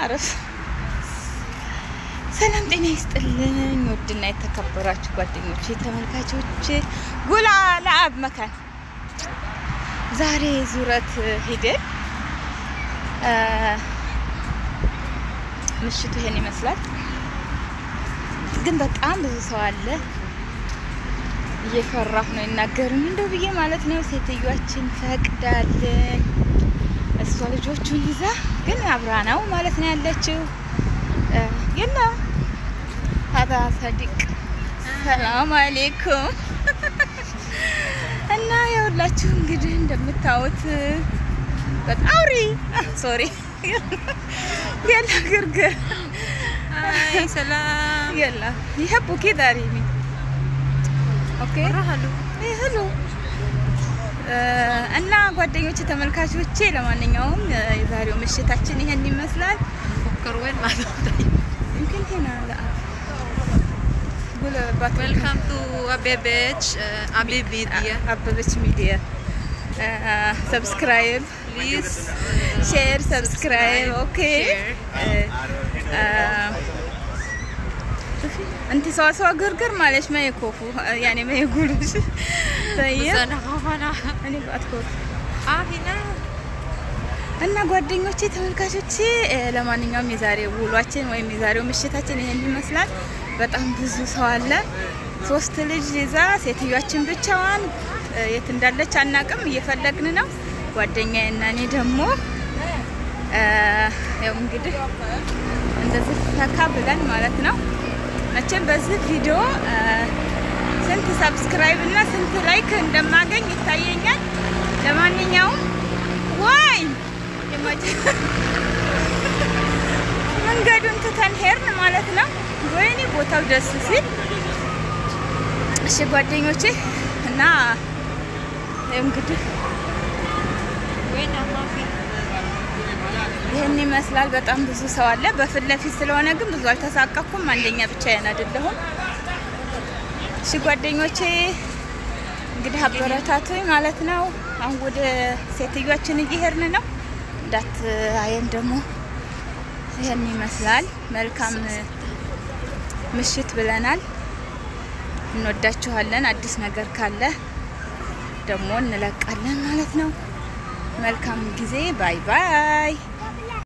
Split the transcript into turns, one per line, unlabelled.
አረፍ ሰላም ጤና ይስጥልኝ። ውድና የተከበራችሁ ጓደኞች ተመልካቾች፣ ጉላ ለአብ መካን ዛሬ ዙረት ሂደን ምሽቱ ይሄን ይመስላል። ግን በጣም ብዙ ሰው አለ። እየፈራሁ ነው ይናገሩኝ እንደው ብዬ ማለት ነው። ሴትዮዋችን ፈቅዳልን እሷ ልጆቹን ይዛ ግን አብራ ነው ማለት ነው ያለችው። የላ ሀዛ ሰዲቅ ሰላም አሌይኩም እና የሁላችሁ እንግዲህ እንደምታዩት በጣም አውሪ ሶሪ የላ ግርግር
هاي سلام
የላ ይሄቡ ኬዳሪ ኦኬ
مرحلو
ህሉ እና ጓደኞች ተመልካቾቼ፣ ለማንኛውም የዛሬው ምሽታችን ይሄን ይመስላል።
فكر وين ما
يمكن هنا لا قول بات
ويلكم تو أبيبيتش أبيب ميديا
አበበች ሚዲያ ሰብስክራይብ
بليز
ሼር ሰብስክራይብ ኦኬ انت سوا سوا قرقر معلش ما يكوفوا يعني ما يقولوش
بس
طيب
أنا أنا
انا بأتكوف
آه هنا
እና ጓደኞቼ ተመልካቾቼ ለማንኛውም የዛሬው ውሏችን ወይም የዛሬው ምሽታችን ይሄን ይመስላል። በጣም ብዙ ሰው አለ። ሶስት ልጅ ይዛ ሴትዮዋችን ብቻዋን የት እንዳለች አናቅም፣ እየፈለግን ነው። ጓደኛዬ እና እኔ ደግሞ ያው እንግዲህ እንደዚህ ፈካ ብለን ማለት ነው። መቼም በዚህ ቪዲዮ ስንት ሰብስክራይብ እና ስንት ላይክ እንደማገኝ ይታየኛል። ለማንኛውም ዋይ መንገዱን ትተን ሄርን ማለት ነው። ወይኔ ቦታው ደስ ሲል። እሺ ጓደኞቼ እና እንግዲህ
وين ما في
ይህን ይመስላል። በጣም ብዙ ሰው አለ። በፊት ለፊት ስለሆነ ግን ብዙ አልተሳቀኩም። አንደኛ ብቻዬን አይደለሁም። እሺ ጓደኞቼ እንግዲህ አበረታቱኝ ማለት ነው። አሁን ወደ ሴትዮችን እየሄድን ነው። እንዳት አየን ደግሞ ይህን ይመስላል። መልካም ምሽት ብለናል። እንወዳችኋለን። አዲስ ነገር ካለ ደግሞ እንለቃለን ማለት ነው። መልካም ጊዜ። ባይ ባይ